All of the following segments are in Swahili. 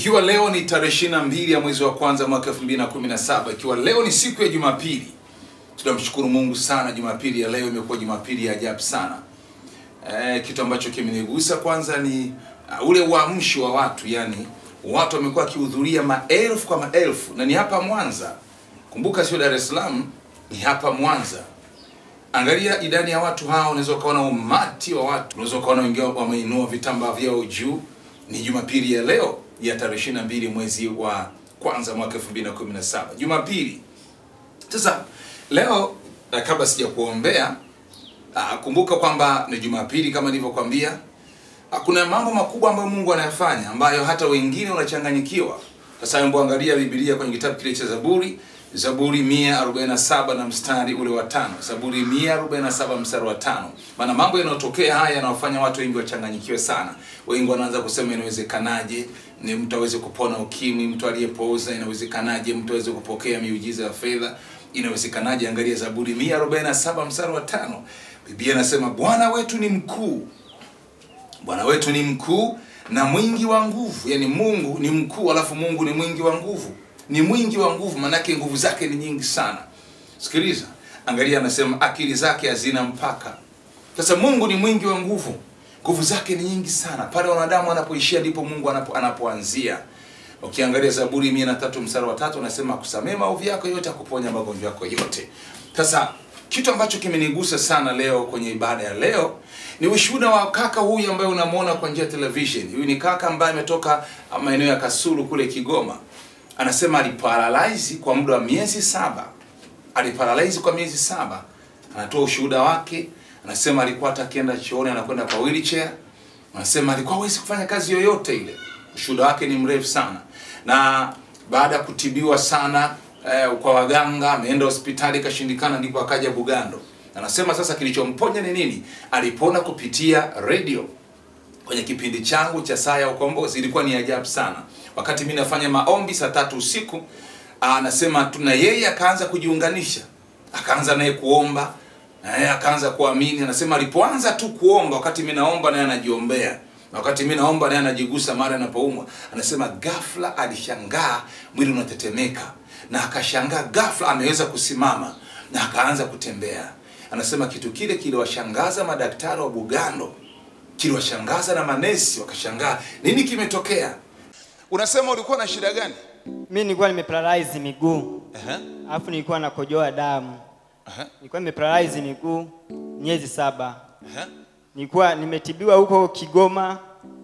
Ikiwa leo ni tarehe ishirini na mbili ya mwezi wa kwanza mwaka elfu mbili na kumi na saba ikiwa leo ni siku ya Jumapili, tunamshukuru Mungu sana. Jumapili ya leo imekuwa Jumapili ya ajabu sana. E, kitu ambacho kimenigusa kwanza ni uh, ule uamsho wa watu, yani watu wamekuwa wakihudhuria maelfu kwa maelfu, na ni hapa Mwanza. Kumbuka sio Dar es Salaam, ni hapa Mwanza. Angalia idadi ya watu hao, unaweza ukaona umati wa watu, unaweza ukaona wengine wameinua vitambaa vyao juu. Ni Jumapili ya leo ya tarehe 22 mwezi wa kwanza mwaka 2017 Jumapili. Sasa leo eh, kabla sija kuombea ah, kumbuka kwamba ni Jumapili kama nilivyokuambia. Ah, Kuna mambo makubwa ambayo Mungu anayafanya ambayo hata wengine wanachanganyikiwa. Sasa hebu angalia Biblia kwenye kitabu kile cha Zaburi, Zaburi 147 na mstari ule wa tano. Zaburi 147 mstari wa tano. Maana mambo yanayotokea haya yanawafanya watu wengi wachanganyikiwe sana. Wengi wanaanza kusema inawezekanaje ni mtu aweze kupona ukimwi, mtu aliyepooza, inawezekanaje mtu aweze kupokea miujiza ya fedha, inawezekanaje? Angalia Zaburi 147 mstari wa tano. Biblia inasema Bwana wetu ni mkuu Bwana wetu ni mkuu na mwingi wa nguvu. Yaani Mungu ni mkuu, alafu Mungu ni mwingi wa nguvu. Ni mwingi wa nguvu, maanake nguvu zake ni nyingi sana. Sikiliza, angalia, anasema akili zake hazina mpaka. Sasa Mungu ni mwingi wa nguvu, nguvu zake ni nyingi sana. Pale wanadamu anapoishia ndipo Mungu anapo, anapoanzia. Ukiangalia Zaburi mia na tatu mstari wa tatu anasema akusamee maovu yako yote, akuponya magonjwa yako yote. Sasa kitu ambacho kimenigusa sana leo kwenye ibada ya leo ni ushuhuda wa kaka huyu ambaye unamwona kwa njia ya television. Huyu ni kaka ambaye ametoka maeneo ya Kasulu kule Kigoma. Anasema aliparalyze kwa muda wa miezi saba, aliparalyze kwa miezi saba. Anatoa ushuhuda wake, anasema alikuwa hata akienda chooni anakwenda kwa wheelchair. Anasema alikuwa hawezi kufanya kazi yoyote ile. Ushuhuda wake ni mrefu sana, na baada ya kutibiwa sana eh, kwa waganga, ameenda hospitali ikashindikana, ndipo akaja Bugando. Anasema sasa kilichomponya ni nini? Alipona kupitia radio kwenye kipindi changu cha saa ya ukombozi. Ilikuwa ni ajabu sana, wakati mimi nafanya maombi saa tatu usiku, anasema tuna yeye akaanza kujiunganisha, akaanza naye kuomba na yeye akaanza kuamini. Anasema alipoanza tu kuomba, wakati mimi naomba naye anajiombea na wakati mimi naomba naye anajigusa mara anapoumwa. Anasema ghafla alishangaa mwili unatetemeka, na akashangaa ghafla ameweza kusimama na akaanza kutembea. Anasema kitu kile kiliwashangaza madaktari wa Bugando, kiliwashangaza na manesi, wakashangaa nini kimetokea. Unasema ulikuwa na shida gani? Mi nilikuwa nimeparalyze miguu Aha, alafu nilikuwa nakojoa damu. aha, Nilikuwa nimeparalyze miguu miezi saba. aha. Nilikuwa nimetibiwa huko Kigoma,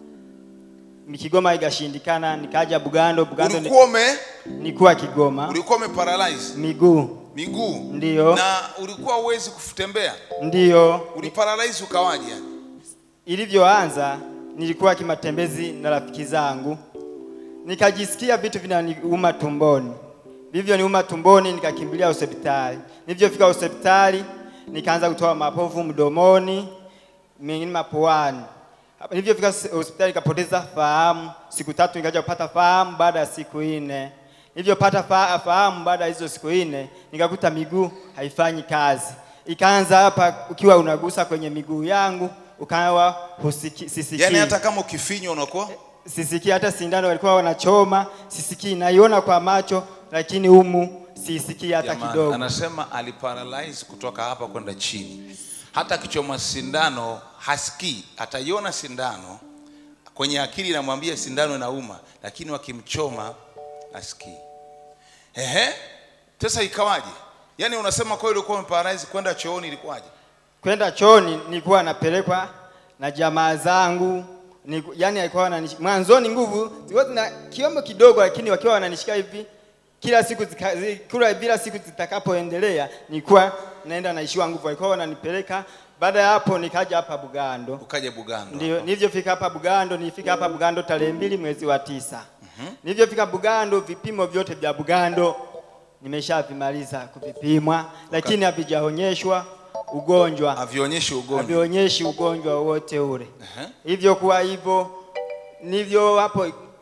Kigoma ikashindikana, nikaja Bugando. Bugando ni- Ulikuwa ume nilikuwa Kigoma ulikuwa ume miguu, miguu Ndiyo. na ulikuwa huwezi kutembea, ndiyo uliparalyze ukawaje? yani? ilivyoanza. Nilikuwa kimatembezi na rafiki zangu, nikajisikia vitu vinaniuma tumboni. Vivyo niuma tumboni, nikakimbilia hospitali. Nilivyofika hospitali, nikaanza kutoa mapovu mdomoni, mengine mapuani. Hapa Nilivyofika hospitali, nikapoteza fahamu siku tatu, nikaja kupata fahamu baada ya siku nne. Nilivyopata fa fahamu baada ya hizo siku nne, nikakuta miguu haifanyi kazi. Ikaanza hapa, ukiwa unagusa kwenye miguu yangu ukawa husiki, sisikii Yaani hata kama ukifinywa unakuwa sisikii hata sindano walikuwa wanachoma, sisikii, naiona kwa macho lakini humu sisikii hata Jamani, kidogo. Anasema aliparalyze kutoka hapa kwenda chini, hata akichoma sindano hasikii, ataiona sindano kwenye akili inamwambia sindano inauma, lakini wakimchoma asikii. Ehe, sasa ikawaje? Yaani unasema kwa hiyo ulikuwa umeparalyze kwenda chooni, ilikuwaje? Kwenda chooni nilikuwa napelekwa na jamaa zangu Niku, yani alikuwa wananish... mwanzoni nguvu zilikuwa zina kiombo kidogo, lakini wakiwa wananishika hivi kila siku zika, zi, kila bila siku zitakapoendelea nilikuwa naenda naishiwa nguvu, walikuwa wananipeleka. Baada ya hapo nikaja hapa Bugando. Ukaja Bugando. Ndio, nilivyofika hapa Bugando, nilifika hapa Bugando tarehe mbili mwezi wa tisa. Nilivyofika Bugando, vipimo vyote vya Bugando nimeshavimaliza kuvipimwa, lakini havijaonyeshwa ugonjwa, Havionyeshi ugonjwa. havionyeshi ugonjwa wowote ule. Ehe. Hivyo kuwa hivyo nivyo hapo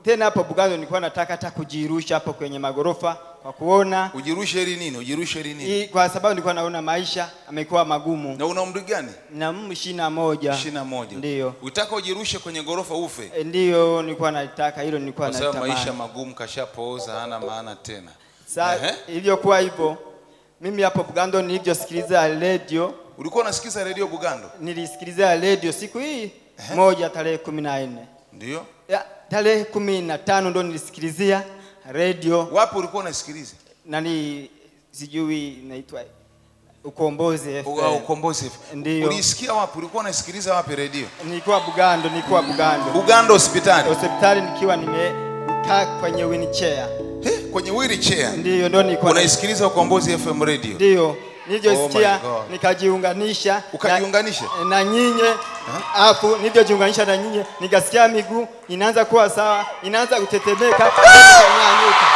tena hapo Bugando nilikuwa nataka hata kujirusha hapo kwenye magorofa kwa kuona ujirushe ili nini ujirushe ili nini i, kwa sababu nilikuwa naona maisha amekuwa magumu na una umri gani na mm, ishirini na moja ishirini na moja Ndiyo. utaka ujirushe kwenye ghorofa ufe E, ndiyo nilikuwa nataka hilo nilikuwa kwa sababu maisha natamani magumu kashapooza hana maana tena Sa Ehe. ilivyokuwa hivyo mimi hapo Bugando nilivyosikiliza radio ulikuwa unasikiza redio bugando nilisikiliza radio siku hii moja tarehe kumi na nne ndio Ya, tarehe kumi na tano ndo nilisikilizia radio wapi ulikuwa unasikiliza nani sijui inaitwa ukombozi FM. Au ukombozi Ndiyo. ulisikia wapi ulikuwa unasikiliza wapi redio nilikuwa Bugando nilikuwa Bugando bugando hospitali hospitali nikiwa nimekaa kwenye wheelchair He, kwenye wheelchair ndiyo ndo nilikuwa unaisikiliza ukombozi fm radio ndiyo nilivyosikia Oh my God. nikajiunganisha Ukajiunganisha? na, na nyinyi afu nilivyojiunganisha na nyinyi nikasikia miguu inaanza kuwa sawa inaanza kutetemeka nikanyanyuka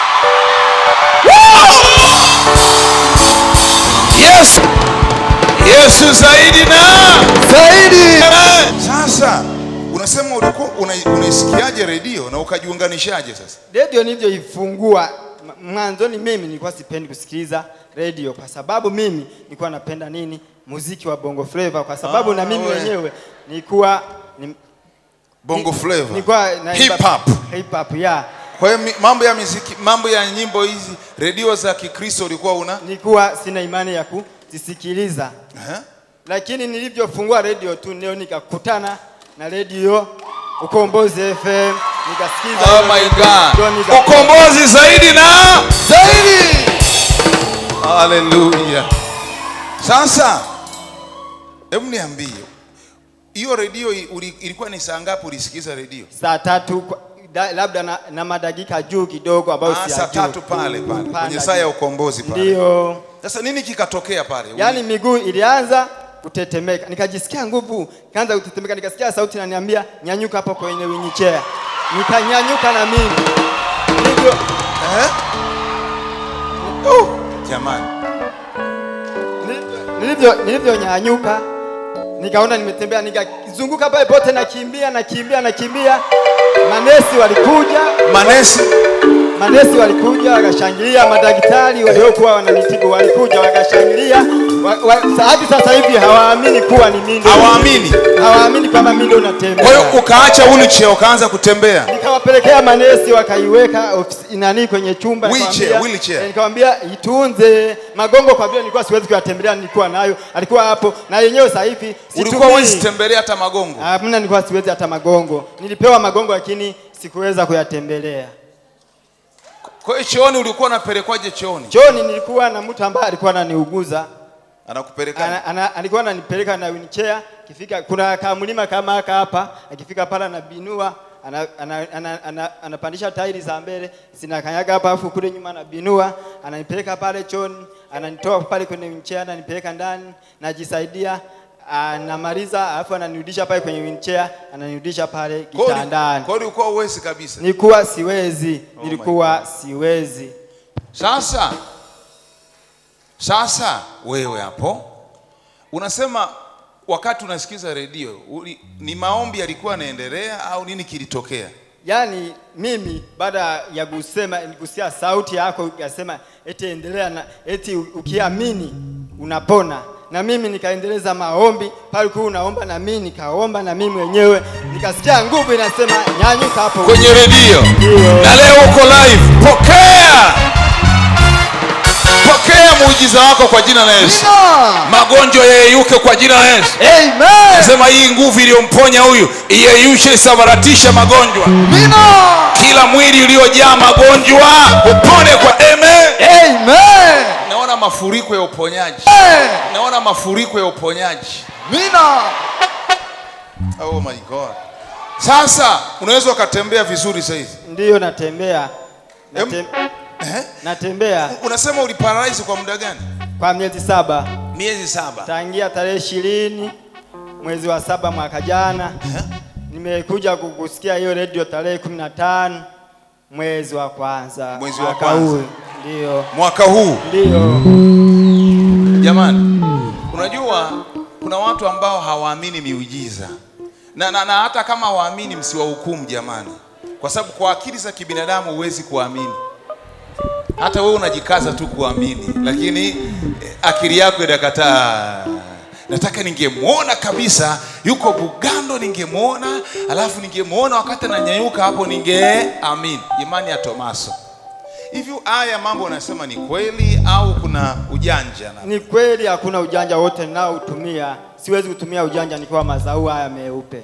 yes yesu zaidi na zaidi sasa unasema ulikuwa una- unaisikiaje redio na ukajiunganishaje sasa redio nilivyoifungua m- mwanzoni mimi nilikuwa sipendi kusikiliza redio kwa sababu mimi nilikuwa napenda nini muziki wa bongo flava kwa sababu Ah, na mimi we. mwenyewe nilikuwa ni, bongo ni- flavor nilikuwa naimba- hip hop hip hop yeah kwa hiyo mi- mambo ya muziki mambo ya nyimbo hizi redio za kikristo ulikuwa una nilikuwa sina imani ya kuzisikiliza Ehe. lakini nilivyofungua redio tu leo nikakutana na redio ukombozi fm nikasikiza oh hiyo my redio, god ndio nika- ukombozi zaidi na zaidi haleluya sasa hebu niambie hiyo redio i- uli- ilikuwa ni saa ngapi ulisikiza redio saa tatu kwa- da, labda na, na madakika juu kidogo ambayo Ah, si ya saa juu. tatu pale pale Panda kwenye saa ya juu. ukombozi pale Ndiyo, sasa nini kikatokea pale yaani miguu ilianza kutetemeka, nikajisikia nguvu, kaanza kutetemeka, nikasikia sauti inaniambia nyanyuka hapo kwenye winyichea, nikanyanyuka na mimi hivyo Eh? Uh, jamani Nilivyo- nilivyo nilivyonyanyuka nikaona nimetembea, nikazunguka pale pote, nakimbia nakimbia nakimbia. Manesi walikuja, manesi manesi walikuja wakashangilia, madaktari waliokuwa wananitibu walikuja wakashangilia. Wa, wa, hadi sasa hivi hawaamini kuwa ni mimi, ndio- hawaamini hawaamini kwamba mimi ndio kwa hiyo natembea. ukaacha wheelchair ukaanza kutembea Nikawapelekea manesi wakaiweka ofisi nani kwenye chumba, Wheelchair, nikamwambia- wheelchair. eh, nikamwambia itunze magongo, kwa vile nilikuwa siwezi kuyatembelea, nilikuwa nayo, alikuwa hapo na yenyewe sasa hivi ulikuwa situmii. huwezi tembelea hata magongo Hamna, nilikuwa siwezi hata magongo. Nilipewa magongo lakini sikuweza kuyatembelea. kwa hiyo chooni ulikuwa unapelekwaje chooni Chooni nilikuwa na mtu ambaye alikuwa ananiuguza. anakupeleka Ana, ana, alikuwa ananipeleka na wheelchair. Kifika kuna kamlima kama haka hapa, akifika pale anabinua ana, ana, ana, ana, anapandisha tairi za mbele zinakanyaga hapa, afu kule nyuma anabinua, ananipeleka pale chooni, ananitoa pale kwenye wheelchair, ananipeleka ndani, najisaidia anamaliza, alafu ananirudisha pale kwenye wheelchair, ananirudisha pale Kwa hiyo uli- kitandani. kwa hiyo ulikuwa uwezi kabisa Nilikuwa siwezi, Oh nilikuwa siwezi. sasa sasa wewe hapo unasema wakati unasikiza redio uli- ni maombi yalikuwa yanaendelea au nini kilitokea Yaani mimi baada ya kusema kusikia sauti yako ukasema eti endelea na eti u- ukiamini unapona, na mimi nikaendeleza maombi pale kwa unaomba, na mimi nikaomba, na mimi mwenyewe nikasikia nguvu inasema nyanyuka hapo. kwenye redio Ndio. na leo uko live pokea pokea muujiza wako kwa jina la yesu magonjwa yeyuke kwa jina la yesu Amen. sema hii nguvu iliyomponya huyu iyeyushe isambaratishe magonjwa kila mwili uliojaa magonjwa upone kwa amen Amen. naona mafuriko ya uponyaji naona mafuriko ya uponyaji oh my god sasa unaweza ukatembea vizuri sahizi Ndiyo natembea. Natem, eh? natembea unasema uliparalyze kwa muda gani kwa miezi saba. miezi saba tangia tarehe ishirini mwezi wa saba mwaka jana nimekuja ku- kusikia hiyo redio tarehe kumi na tano mwezi wa kwanza Mwezi wa mwaka kwanza. huu. Ndio, mwaka huu ndio, jamani unajua kuna watu ambao hawaamini miujiza na, na, na hata kama hawaamini msiwahukumu jamani kwa sababu kwa akili za kibinadamu huwezi kuamini hata wewe unajikaza tu kuamini lakini eh, akili yako inakataa nataka ningemwona kabisa yuko bugando ningemwona alafu ningemwona wakati ananyanyuka hapo ningeamini imani ya tomaso hivyo haya mambo unasema ni kweli au kuna ujanja na Ni kweli hakuna ujanja wote ninaoutumia. Siwezi kutumia ujanja nikiwa mazao haya meupe.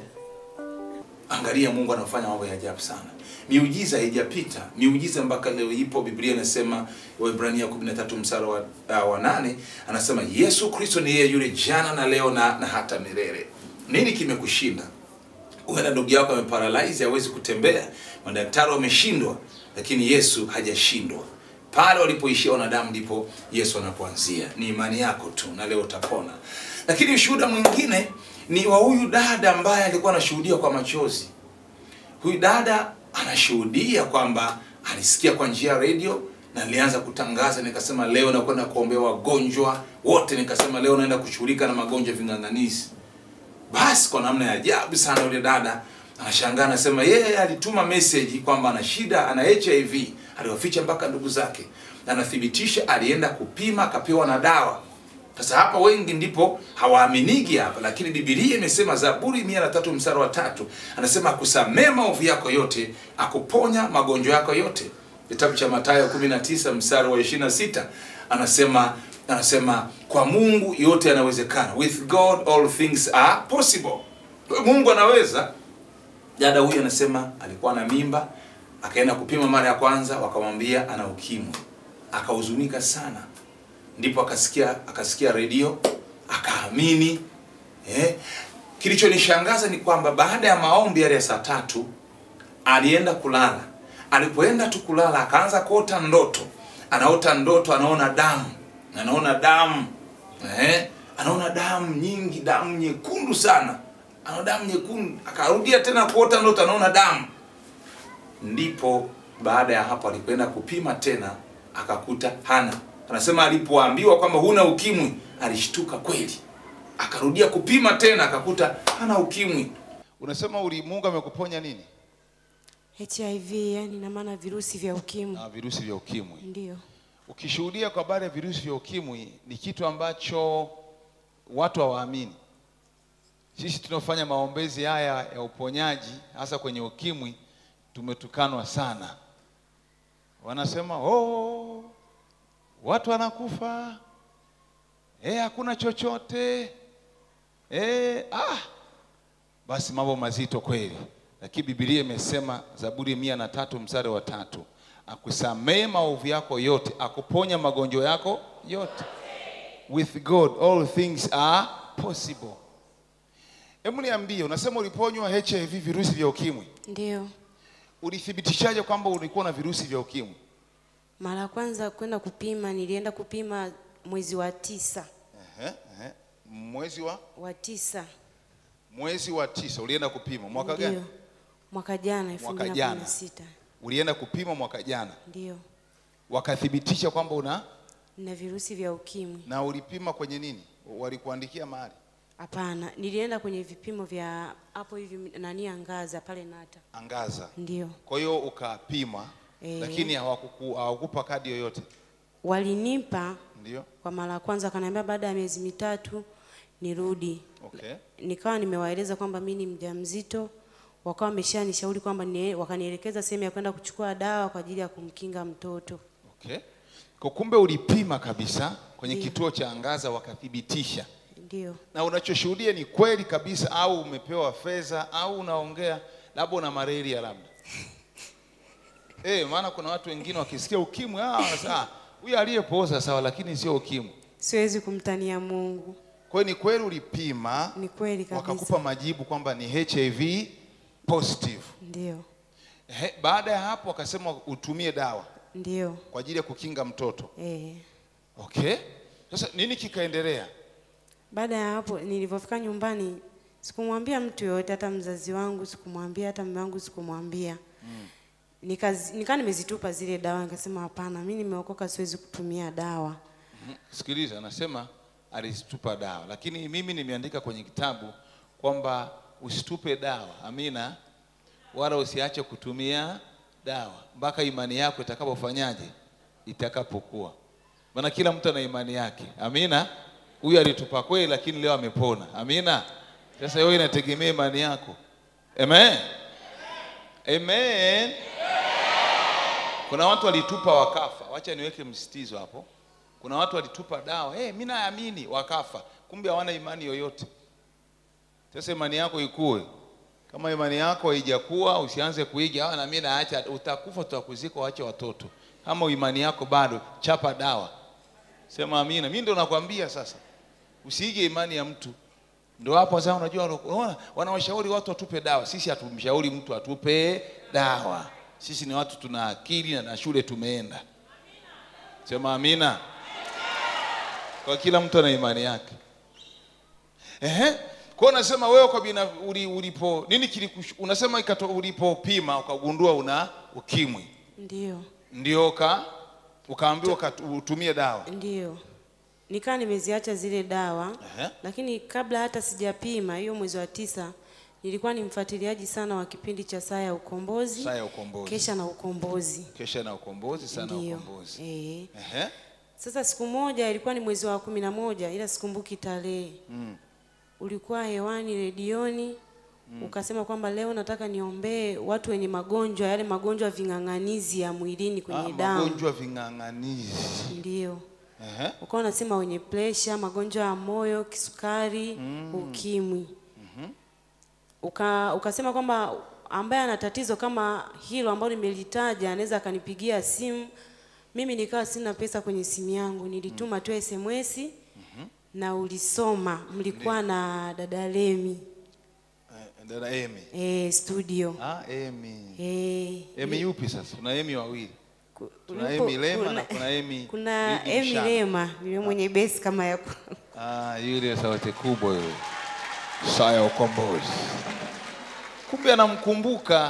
angalia mungu anafanya mambo ya ajabu sana miujiza haijapita miujiza mpaka leo ipo biblia inasema waibrania 13 msara wa, uh, wa nane anasema yesu kristo ni yeye yule jana na leo na, na hata milele nini kimekushinda huenda ndugu yako ameparalyze hawezi kutembea madaktari wameshindwa lakini yesu hajashindwa pale walipoishia wanadamu ndipo yesu anapoanzia ni imani yako tu na leo utapona lakini ushuhuda mwingine ni wa huyu dada ambaye alikuwa anashuhudia kwa machozi huyu dada anashuhudia kwamba alisikia kwa njia ya redio na nilianza kutangaza nikasema leo nakwenda kuombea wagonjwa wote nikasema leo naenda kushughulika na magonjwa ya ving'ang'anisi basi kwa namna ya ajabu sana yule dada anashangaa anasema yeye alituma message kwamba ana shida ana hiv aliwaficha mpaka ndugu zake na anathibitisha alienda kupima akapewa na dawa sasa hapa wengi ndipo hawaaminiki hapa lakini bibilia imesema zaburi mia na tatu msara wa tatu anasema akusamee maovu yako yote akuponya magonjwa yako yote kitabu cha matayo 19 msara wa 26 anasema anasema kwa mungu yote yanawezekana with god all things are possible Kwa hiyo mungu anaweza dada huyu anasema alikuwa na mimba akaenda kupima mara ya kwanza wakamwambia ana ukimwi akahuzunika sana ndipo akasikia akasikia redio akaamini eh. kilichonishangaza ni kwamba baada ya maombi yale ya saa tatu alienda kulala alipoenda tu kulala akaanza kuota ndoto anaota ndoto anaona damu anaona damu eh? anaona damu nyingi damu nyekundu sana anaona damu nyekundu akarudia tena kuota ndoto anaona damu ndipo baada ya hapo alipoenda kupima tena akakuta hana anasema alipoambiwa kwamba huna ukimwi alishtuka kweli akarudia kupima tena akakuta hana ukimwi unasema uli mungu amekuponya nini hiv yani na maana virusi vya ukimwi na virusi vya ukimwi ndio ukishuhudia kwa habari ya virusi vya ukimwi ni kitu ambacho watu hawaamini sisi tunaofanya maombezi haya ya uponyaji hasa kwenye ukimwi tumetukanwa sana wanasema oh, watu wanakufa eh, hakuna chochote eh, ah. basi mambo mazito kweli lakini bibilia imesema zaburi mia na tatu mstari wa tatu akusamee maovu yako yote akuponya magonjwa yako yote with god all things are possible hebu niambie unasema uliponywa hiv virusi vya ukimwi ndio ulithibitishaje kwamba ulikuwa na virusi vya ukimwi mara ya kwanza kwenda kupima nilienda kupima mwezi wa tisa Ehe, ehe. mwezi wa wa tisa mwezi wa tisa ulienda kupima mwaka gani ndio mwaka jana elfu Mwaka mbili na jana. kumi na sita ulienda kupima mwaka jana ndio wakathibitisha kwamba una na virusi vya ukimwi na ulipima kwenye nini walikuandikia mahali hapana nilienda kwenye vipimo vya hapo hivi nani angaza pale nata angaza ndio kwa hiyo ukapima Eh. lakini hawakuku- hawakupa kadi yoyote walinipa ndio kwa mara ya kwanza akaniambia baada ya miezi mitatu nirudi okay nikawa nimewaeleza kwamba mi ni mjamzito wakawa wameshanishauri kwamba ni, wakanielekeza sehemu ya kwenda kuchukua dawa kwa ajili ya kumkinga mtoto okay kwa kumbe ulipima kabisa kwenye Ndio. kituo cha angaza wakathibitisha ndio na unachoshuhudia ni kweli kabisa au umepewa fedha au unaongea labda una malaria labda eh maana kuna watu wengine wakisikia ukimwi ah wanasema "Ah, huyu aliyepooza sawa lakini sio ukimwi siwezi kumtania mungu kwa hiyo ni kweli ulipima ni kweli kabisa wakakupa majibu kwamba ni hiv positive ndio He, baada ya hapo wakasema utumie dawa ndio kwa ajili ya kukinga mtoto eh. okay sasa nini kikaendelea baada ya hapo nilivyofika nyumbani sikumwambia mtu yoyote hata mzazi wangu sikumwambia hata mume wangu sikumwambia mm. nikaa nimezitupa zile dawa nikasema hapana mi nimeokoka siwezi kutumia dawa sikiliza anasema alizitupa dawa lakini mimi nimeandika kwenye kitabu kwamba usitupe dawa amina wala usiache kutumia dawa mpaka imani yako itakapofanyaje itakapokuwa maana kila mtu ana imani yake amina huyu alitupa kweli lakini leo amepona amina sasa wewe inategemea imani yako amen amen kuna watu walitupa wakafa wacha niweke msitizo hapo kuna watu walitupa dawa hey, mi naamini wakafa kumbe hawana imani yoyote sasa imani yako ikue kama imani yako haijakuwa usianze kuiga "Ah, na mimi naacha utakufa tutakuzika waache watoto kama imani yako bado chapa dawa sema amina mimi ndo nakwambia sasa usiige imani ya mtu ndo hapo sasa unajua unaona wanawashauri watu watupe dawa sisi hatumshauri mtu atupe dawa sisi ni watu tuna akili na na shule tumeenda sema amina kwa kila mtu ana imani yake Ehe. Kwa hiyo unasema wewe kwa bina uli, ulipo nini kilikush, unasema ikato, ulipopima ukagundua una ukimwi Ndio, ndio ka ukaambiwa uka- utumie dawa. ndio. Nikaa nimeziacha zile dawa Ehe. lakini kabla hata sijapima hiyo mwezi wa tisa nilikuwa ni mfuatiliaji sana wa kipindi cha saa ya ukombozi Saa ya ukombozi. kesha na ukombozi Kesha na ukombozi sana Ndio. ukombozi. Eh. Ehe. Sasa siku moja ilikuwa ni mwezi wa kumi na moja ila sikumbuki tarehe Mm. ulikuwa hewani redioni ukasema kwamba leo nataka niombee watu wenye magonjwa yale magonjwa ving'ang'anizi ya mwilini Ah, kwenye damu magonjwa ving'ang'anizi. ndio Ehe. ukawa unasema wenye presha magonjwa ya moyo kisukari ukimwi Uka, ukasema kwamba ambaye ana tatizo kama hilo ambalo nimelitaja anaweza akanipigia simu mimi nikawa sina pesa kwenye simu yangu nilituma tu sms na ulisoma mlikuwa na dada Lemi Eh, Dada Emi. eh, studio Ah, Emi. eh, Emi yupi sasa? Kuna Emi wawili. ku- Kuna ulipo- Emi Lema kuna- na kuna Emi kuna Bibi Emi Mshana. Lema yule mwenye besi kama ya kwangu. Ah, yule sauti kubwa yule. Saa ya ukombozi. Kumbe anamkumbuka.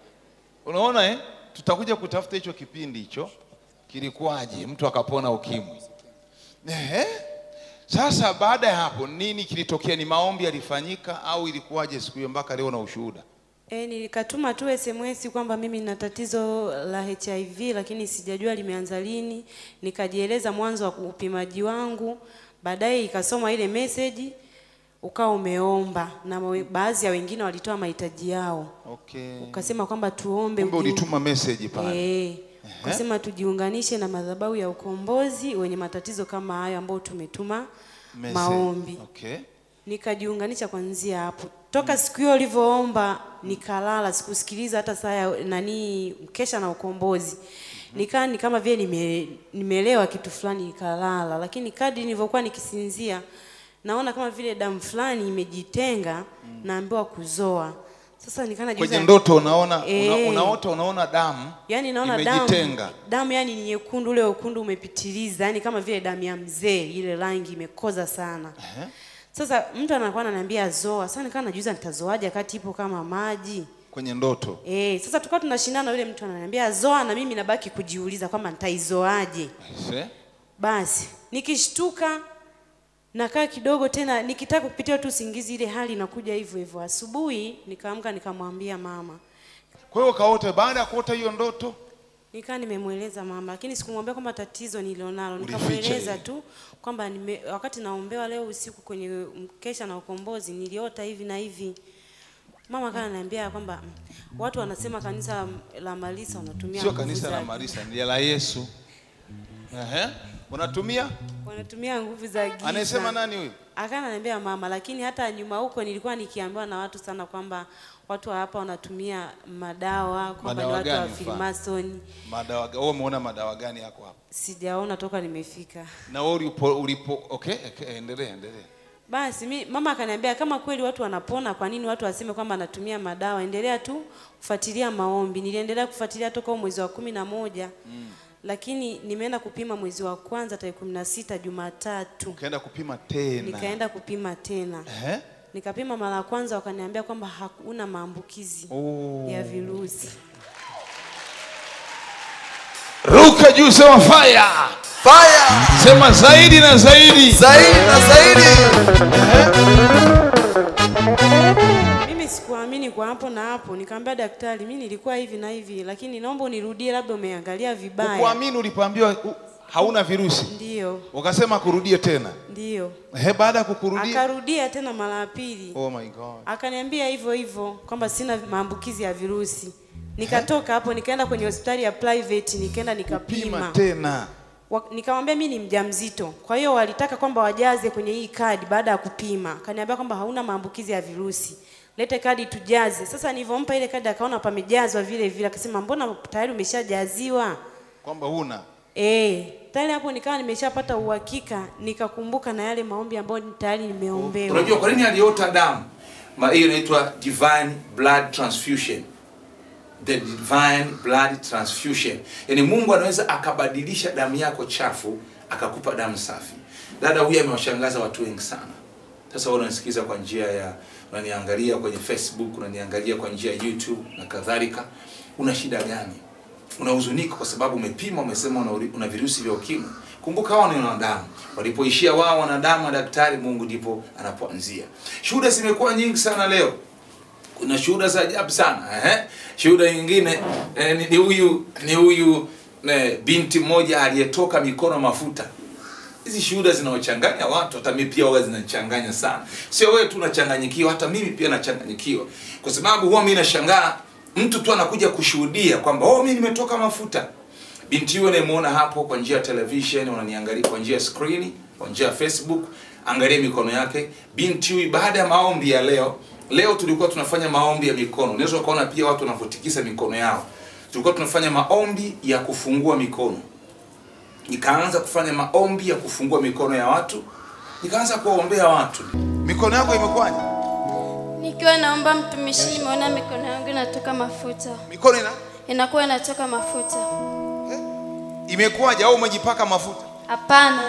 Unaona eh? Tutakuja kutafuta hicho kipindi hicho. Kilikuwaje? Mtu akapona ukimwi. Ehe. Sasa baada ya hapo nini kilitokea? Ni maombi yalifanyika au ilikuwaje siku hiyo mpaka leo na ushuhuda? E, nilikatuma tu SMS kwamba mimi nina tatizo la HIV lakini sijajua limeanza lini. Nikajieleza mwanzo wa upimaji wangu, baadaye ikasoma ile message ukawa umeomba na mawe- baadhi ya wengine walitoa mahitaji yao, Okay. ukasema kwamba tuombe Kumbe ujiu- ulituma message pale. Eh, ukasema tujiunganishe na madhabahu ya ukombozi wenye matatizo kama hayo ambao tumetuma Message. maombi Okay. nikajiunganisha kwanzia hapo toka siku hiyo ulivyoomba nikalala sikusikiliza hata saa ya nani mkesha na ukombozi nikaa ni kama vile nime, nimeelewa kitu fulani nikalala lakini kadri nilivyokuwa nikisinzia naona kama vile damu fulani imejitenga naambiwa kuzoa sasa nikaa najiuliza- Kwenye ndoto unaona una, Eh. unaota unaona damu Yaani naona damu imejitenga. damu yani ni nyekundu, ule wekundu umepitiliza, yani kama vile damu ya mzee, ile rangi imekoza sana. Ehe. Sasa mtu anakuwa ananiambia zoa, sasa nikawa najiuliza nitazoaje wakati ipo kama maji kwenye ndoto. eh. Sasa tukawa tunashindana, yule mtu ananiambia zoa, na mimi nabaki kujiuliza kwamba nitaizoaje. Se? Basi nikishtuka nakaa kidogo tena, nikitaka kupitia tu usingizi, ile hali inakuja hivyo hivyo. Asubuhi nikaamka nikamwambia mama, Kwa hiyo kaota, baada ya kuota hiyo ndoto Nikaa nimemweleza mama, lakini sikumwambia kwamba tatizo nilionalo. Ulificha Nikamweleza hili. tu kwamba nime, wakati naombewa leo usiku kwenye mkesha na ukombozi niliota hivi na hivi. Mama kana ananiambia kwamba mm, watu wanasema kanisa la Malisa wanatumia sio nguvu kanisa la za- Marisa, ni la Yesu. Ehe. Unatumia? wanatumia nguvu za giza. Anayesema nani huyu? Akana ananiambia mama, lakini hata nyuma huko nilikuwa nikiambiwa na watu sana kwamba watu wa hapa wanatumia madawa kwamba ni Madawa watu wa gani mfano? Freemason. Madawa, ga- wewe umeona madawa gani yako hapo? Sijaona toka nimefika. Na wewe ulipo ulipo okay, okay endelea endelea. Basi mi, mama akaniambia kama kweli watu wanapona, kwa nini watu waseme kwamba anatumia madawa? Endelea tu kufuatilia maombi. Niliendelea kufuatilia toka huo mwezi wa kumi na moja mm. lakini nimeenda kupima mwezi wa kwanza tarehe kumi na sita Jumatatu, Ukaenda kupima tena. nikaenda kupima tena, Ehe. nikapima mara ya kwanza, wakaniambia kwamba hakuna maambukizi Oh. ya virusi. Ruka juu sema fire. Fire Sema zaidi na zaidi. zaidi na zaidi. Mimi sikuwa sawa, mimi niko hapo na hapo. Nikamwambia daktari, mimi nilikuwa hivi na hivi, lakini naomba unirudie, labda umeangalia vibaya. Ukuamini ulipoambiwa u- hauna virusi, Ndio, ukasema kurudie tena. ndio. He, baada ya kukurudia Akarudia tena mara ya pili. oh my god, akaniambia hivyo hivyo kwamba sina maambukizi ya virusi. Nikatoka hapo nikaenda kwenye hospitali ya private, nikaenda pima nikapima. tena. Wa- Nikamwambia mimi ni mjamzito, kwa hiyo walitaka kwamba wajaze kwenye hii kadi baada ya kupima. Akaniambia kwamba hauna maambukizi ya virusi, lete kadi tujaze. Sasa nilivyompa ile kadi akaona pamejazwa vile vile, akasema mbona tayari umeshajaziwa? kwamba huna Eh, tayari hapo nikawa nimeshapata uhakika, nikakumbuka na yale maombi ambayo tayari nimeombewa. unajua kwa nini aliota damu Ma- hiyo inaitwa divine blood transfusion the divine blood transfusion yaani mungu anaweza akabadilisha damu yako chafu akakupa damu safi dada huyu amewashangaza watu wengi sana sasa wewe unanisikiliza kwa njia ya unaniangalia kwenye facebook unaniangalia kwa njia ya youtube na kadhalika una shida gani unahuzunika kwa sababu umepima umesema una, uri- una virusi vya ukimwi kumbuka hao ni wanadamu walipoishia wao wanadamu na daktari mungu ndipo anapoanzia shuhuda zimekuwa nyingi sana leo kuna shuhuda za ajabu sana eh? shuhuda nyingine eh, ni- ni huyu ni huyu eh, binti mmoja aliyetoka mikono mafuta hizi shuhuda zinaochanganya watu hata mimi pia huwa zinachanganya sana sio wewe tu unachanganyikiwa hata mimi pia nachanganyikiwa kwa sababu huwa mimi nashangaa mtu tu anakuja kushuhudia kwamba oh mimi nimetoka mafuta binti huyo nayemuona hapo kwa njia ya television unaniangalia kwa njia ya screen kwa njia ya facebook angalia mikono yake binti huyu baada ya maombi ya leo leo tulikuwa tunafanya maombi ya mikono unaweza ukaona pia watu wanavyotikisa mikono yao tulikuwa tunafanya maombi ya kufungua mikono nikaanza kufanya maombi ya kufungua mikono ya watu nikaanza kuwaombea watu mikono yako imekwaje? Nikiwa naomba mtumishi, nimeona mikono yangu inatoka mafuta, Mikono ina inakuwa inatoka mafuta. imekwaje au umejipaka mafuta? Hapana,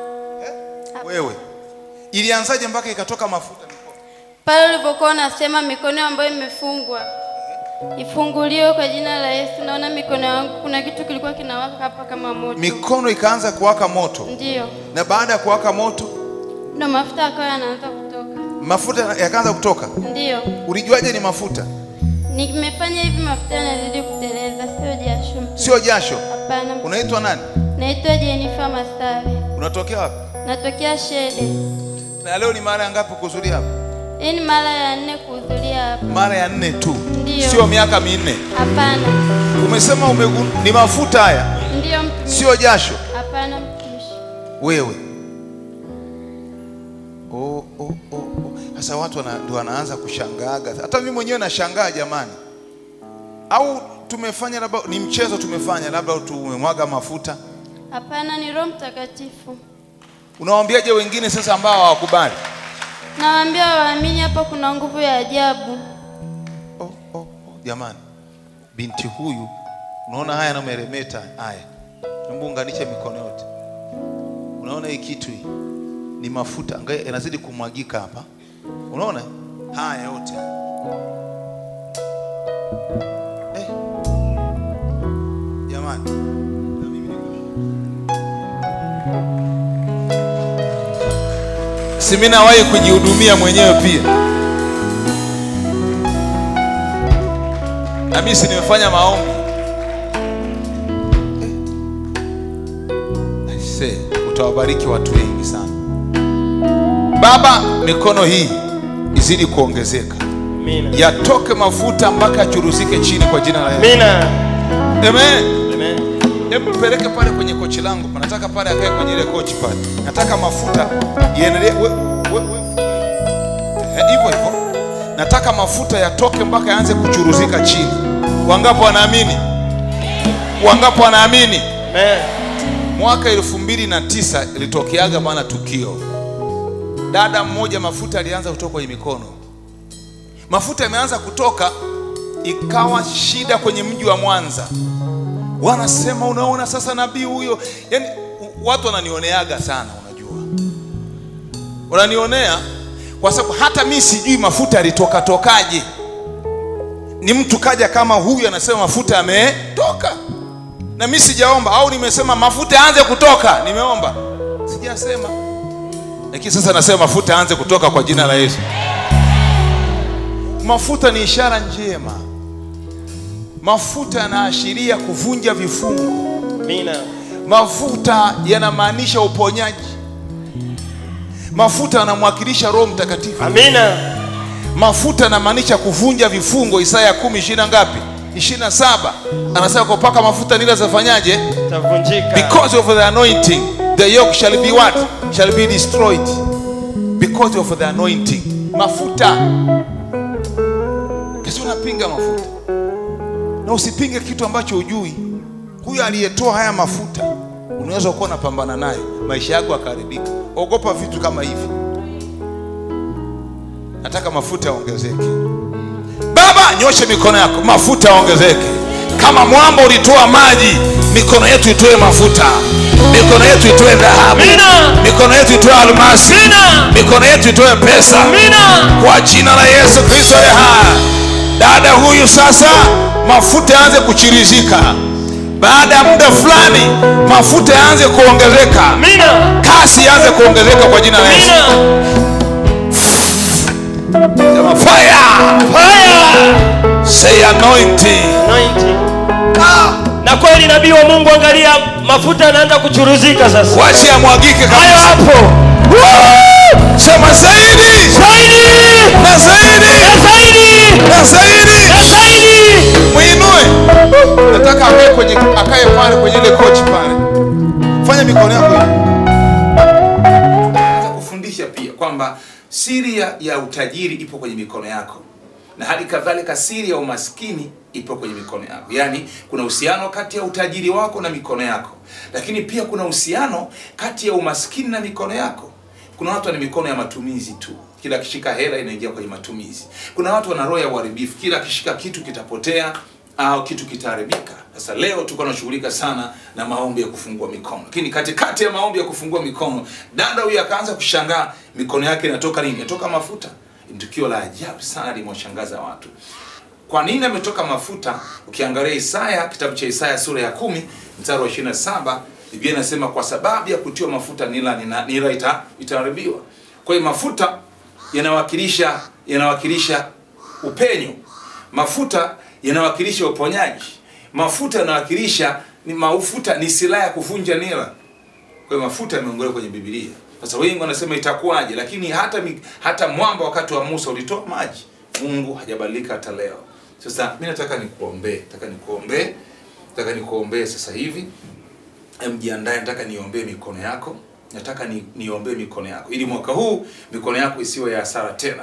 Wewe ilianzaje mpaka ikatoka mafuta mikono? pale ulivyokuwa unasema mikono ambayo imefungwa ifunguliwe kwa jina la Yesu, naona mikono yangu kuna kitu kilikuwa kinawaka hapa kama moto. Mikono ikaanza kuwaka moto, Ndiyo, na baada ya kuwaka moto ndo mafuta yakawa yanaanza kutoka. mafuta yakaanza kutoka. Ndiyo, Ulijuaje ni mafuta? nimefanya hivi, mafuta yanazidi kuteleza, sio jasho. Sio jasho. Hapana, Unaitwa nani? naitwa Jenifa Masawe, Unatokea wapi? natokea Shede. Na leo ni mara ya ngapi kuhudhuria hapa? Hii ni mara ya nne kuhudhuria hapa. Mara ya nne tu, Ndiyo. sio miaka minne. Hapana, Umesema umegu... ni mafuta haya, ndiyo mtumishi. sio jasho. Hapana mtumishi. Wewe oh, oh, oh, oh. Sasa watu wana, ndio wanaanza kushangaaga. Hata mimi mwenyewe nashangaa jamani, au tumefanya labda ni mchezo tumefanya, labda tumemwaga mafuta. Hapana, ni Roho Mtakatifu. Unawaambiaje wengine sasa ambao hawakubali? Nawaambia waamini, hapa kuna nguvu ya ajabu. oh, oh, oh. Jamani, binti huyu unaona haya anameremeta haya, hebu unganisha mikono yote. Unaona hii kitu hii ni mafuta, angalia yanazidi kumwagika hapa, unaona haya yote eh. Jamani, na mimi niko- si mimi nawahi kujihudumia mwenyewe pia na mimi si nimefanya maombi Aisee, utawabariki watu wengi sana baba mikono hii izidi kuongezeka Amina. yatoke mafuta mpaka yachuruzike chini kwa jina la Yesu Amina. amen Amen. hebu peleke pale kwenye kochi langu nataka pale akae kwenye ile kochi pale nataka mafuta iendelee we- we- we- Eh, hivyo hivyo nataka mafuta yatoke mpaka yaanze kuchuruzika chini wangapo wanaamini wangapo wanaamini Amen. mwaka elfu mbili na tisa ilitokeaga bana tukio dada mmoja mafuta alianza kutoka kwenye mikono mafuta yameanza kutoka ikawa shida kwenye mji wa mwanza wanasema unaona sasa nabii huyo yani watu wananioneaga sana unajua wananionea kwa sababu hata mi sijui mafuta yalitoka tokaje ni mtu kaja kama huyu anasema mafuta yametoka na mi sijaomba au nimesema mafuta yaanze kutoka nimeomba sijasema lakini sasa nasema mafuta yaanze kutoka kwa jina la yesu mafuta ni ishara njema mafuta yanaashiria kuvunja vifungo Amina. mafuta yanamaanisha uponyaji mafuta yanamwakilisha roho mtakatifu Amina. mafuta yanamaanisha kuvunja vifungo isaya kumi ishirina ngapi ishirina saba anasema kwa paka mafuta nila zafanyaje Tavunjika. because of the anointing the yoke shall be what shall be destroyed because of the anointing mafuta kesi unapinga mafuta na usipinge kitu ambacho hujui huyu aliyetoa haya mafuta unaweza kuwa unapambana nayo maisha yako yakaharibika ogopa vitu kama hivi nataka mafuta yaongezeke baba nyoshe mikono yako mafuta yaongezeke kama mwamba ulitoa maji mikono yetu itoe mafuta mikono yetu itoe dhahabu Amina. mikono yetu itoe almasi Amina. mikono yetu itoe pesa Amina. kwa jina la yesu kristo aliye hai dada huyu sasa mafuta yaanze kuchirizika baada ya muda fulani mafuta yaanze kuongezeka Amina. kasi yaanze kuongezeka kwa jina la yesu Amina. Sema, fire Fire. say anointing Anointing. Na kweli nabii wa Mungu, angalia mafuta yanaanza kuchuruzika sasa. wache yamwagike Hayo kabisa hapo. sema zaidi Zaidi. na zaidi Na zaidi. na zaidi Na zaidi. mwinue nataka akae kwenye akae pale kwenye ile kochi pale fanya mikono yako hivi Nataka kufundisha pia kwamba siri ya, ya utajiri ipo kwenye mikono yako na hali kadhalika siri ya umaskini ipo kwenye mikono yako yaani kuna uhusiano kati ya utajiri wako na mikono yako lakini pia kuna uhusiano kati ya umaskini na mikono yako kuna watu wana mikono ya matumizi tu kila akishika hela inaingia kwenye matumizi kuna watu wana roho ya uharibifu kila akishika kitu kitapotea au kitu kitaharibika sasa leo tuko tunashughulika sana na maombi ya kufungua mikono lakini katikati ya maombi ya kufungua mikono dada huyu akaanza kushangaa mikono yake inatoka nini inatoka mafuta ni tukio la ajabu sana limewashangaza watu kwa nini ametoka mafuta ukiangalia isaya kitabu cha isaya sura ya kumi mstari wa 27 biblia inasema kwa sababu ya kutiwa mafuta nila, nila, nila ita, itaharibiwa kwa hiyo mafuta yanawakilisha yanawakilisha upenyo mafuta yanawakilisha uponyaji mafuta yanawakilisha ni mafuta ni silaha ya kuvunja nira kwa hiyo mafuta yameongelewa kwenye Biblia. Sasa wengi wanasema itakuwaje, lakini hata mi- hata mwamba wakati wa Musa ulitoa maji. Mungu hajabadilika hata leo. Sasa mimi nataka nikuombee, nataka nikuombee, nataka nikuombee sasa hivi. Em, jiandae, nataka niombee mikono yako, nataka ni, niombee mikono yako ili mwaka huu mikono yako isiwe ya hasara tena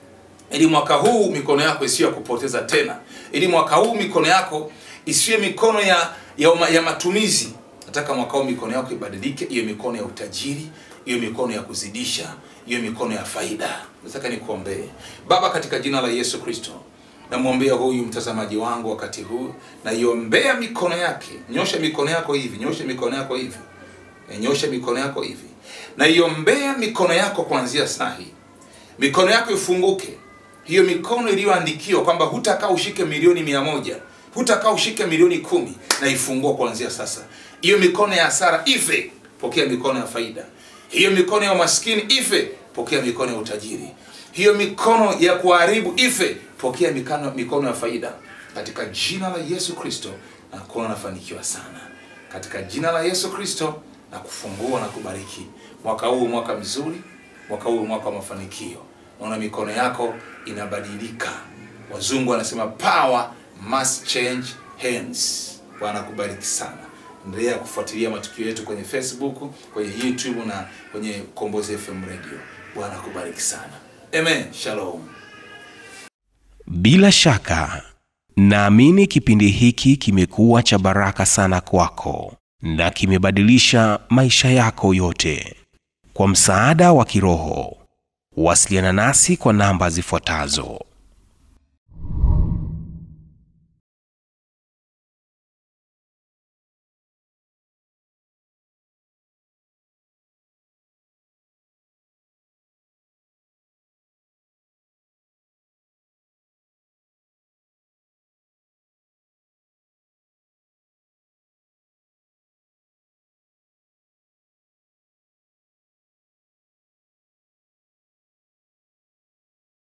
ili mwaka huu mikono yako isiyo ya kupoteza tena ili mwaka huu mikono yako isiwe mikono ya ya, uma- ya matumizi nataka mwaka huu mikono yako ibadilike iwe mikono ya utajiri iwe mikono ya kuzidisha iwe mikono ya faida nataka nikuombee baba katika jina la yesu kristo namwombea huyu mtazamaji wangu wakati huu naiombea mikono yake nyosha mikono yako hivi nyosha mikono yako hivi E, nyosha mikono yako hivi naiombea mikono yako kuanzia saa hii mikono yako ifunguke hiyo mikono iliyoandikiwa kwamba hutakaa ushike milioni mia moja hutakaa ushike milioni kumi na ifungua kuanzia sasa hiyo mikono ya hasara ife pokea mikono ya faida hiyo mikono ya umaskini ife pokea mikono ya utajiri hiyo mikono ya kuharibu ife pokea mikono, mikono ya faida katika jina la yesu kristo na kuona nafanikiwa sana katika jina la yesu kristo na kufungua na kubariki mwaka huu mwaka mzuri mwaka huu mwaka wa mafanikio naona mikono yako inabadilika wazungu wanasema power must change hands bwana kubariki sana endelea kufuatilia matukio yetu kwenye facebook kwenye youtube na kwenye kombozi fm radio bwana kubariki sana amen shalom Bila shaka, naamini kipindi hiki kimekuwa cha baraka sana kwako na kimebadilisha maisha yako yote. Kwa msaada wa kiroho, wasiliana nasi kwa namba zifuatazo: